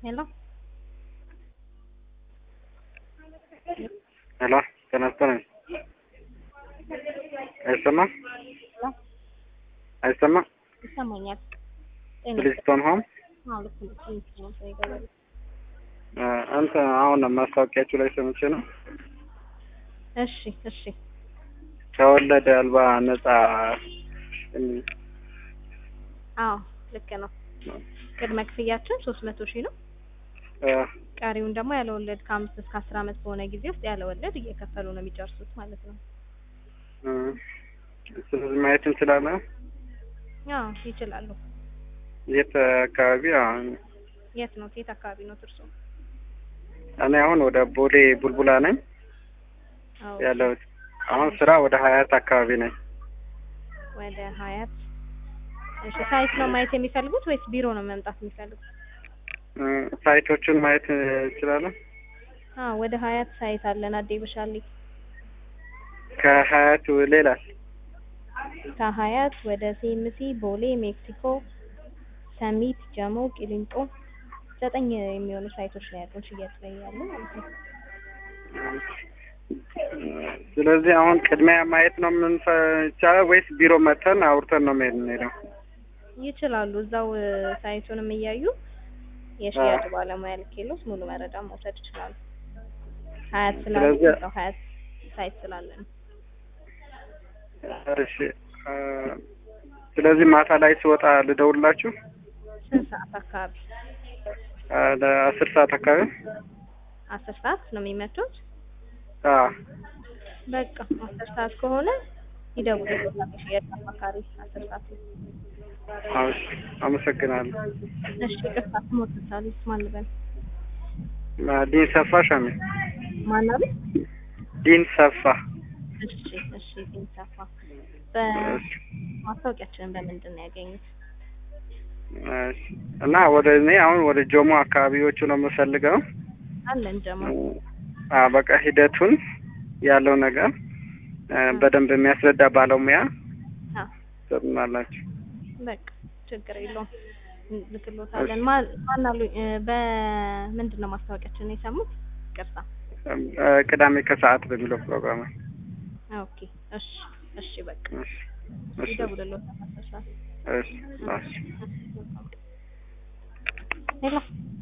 ሄሎ ሄሎ ጤና ይስጥልኝ። አይሰማም ሄሎ አይሰማም። ይሰማኛል። ጤና ብሊስቶን ሆም አዎ፣ ልክ ነው። ትንሽ ነው ሰው ይገባል። እ እንትን አሁን ማስታወቂያችሁ ላይ ሰምቼ ነው እሺ እሺ ከወለድ አልባ ነጻ የሚል አዎ ልክ ነው። ቅድመ ክፍያችን ሶስት መቶ ሺህ ነው። እ ቀሪውን ደግሞ ያለ ወለድ ከአምስት እስከ አስር አመት በሆነ ጊዜ ውስጥ ያለ ወለድ እየከፈሉ ነው የሚጨርሱት ማለት ነው። እ ስለዚህ ማየት እንችላለን። አዎ ይችላሉ። የት አካባቢ? አሁን የት ነው? የት አካባቢ ነው እርሶ? እኔ አሁን ወደ ቦሌ ቡልቡላ ነኝ አዎ ያለሁት። አሁን ስራ ወደ ሀያት አካባቢ ነኝ። ወደ ሀያት። እሺ ሳይት ነው ማየት የሚፈልጉት ወይስ ቢሮ ነው መምጣት የሚፈልጉት? እ ሳይቶቹን ማየት እንችላለን። አዎ ወደ ሀያት ሳይት አለን። አዴ በሻሌ ከሀያት ሌላስ? ከሀያት ወደ ሲኤምሲ፣ ቦሌ፣ ሜክሲኮ፣ ሰሚት፣ ጀሞ፣ ቂሊንጦ ዘጠኝ የሚሆኑ ሳይቶች ላይ ያሉን ሽያጭ ላይ ያሉ ማለት ነው። ስለዚህ አሁን ቅድሚያ ማየት ነው የምንቻለው ወይስ ቢሮ መጥተን አውርተን ነው መሄድ እንሄደው? ይችላሉ። እዛው እ፣ ሳይቱንም እያዩ የሽያጭ ባለሙያ ልኬሎት ሙሉ መረጃ መውሰድ ይችላሉ። ሀያት ስላሉ ስለዚህ- እዛው ሀያት ሳይት ስላለን እሺ እ፣ ስለዚህ ማታ ላይ ስወጣ ልደውልላችሁ ስንት ሰዓት አካባቢ? እ፣ ለአስር ሰዓት አካባቢ አስር ሰዓት ነው የሚመጡት። አ በቃ አስር ሰዓት ከሆነ ይደውሉልዎታል። የሽያጭ አማካሪ አስር ሰዓት ነው። አዎ፣ እሺ፣ አመሰግናለሁ። እሺ ይቅርታ ስሞትታል ማን ልበል? እ፣ ዲን ሰፋ ሻሚ ማን አሉኝ? ዲን ሰፋ እሺ እሺ ይንሳፋ በማስታወቂያችንን በምንድን ነው ያገኙት? እሺ። እና ወደ እኔ አሁን ወደ ጆሞ አካባቢዎቹ ነው የምፈልገው። አለን ጀማ አ በቃ ሂደቱን ያለው ነገር እ፣ በደንብ የሚያስረዳ ባለሙያ አ ትሆናላችሁ። በቃ ችግር የለውም ልክሎታለን። ማን ማን አሉኝ? እ፣ በምንድን ነው ማስታወቂያችንን የሰሙት? ይቅርታ እ፣ ቅዳሜ ከሰዓት በሚለው ፕሮግራም ኦኬ እሺ እሺ በቃ እሺ፣ እሺ፣ ይደውልልዎታል አስር ሰዓት እሺ፣ እሺ። ሄሎ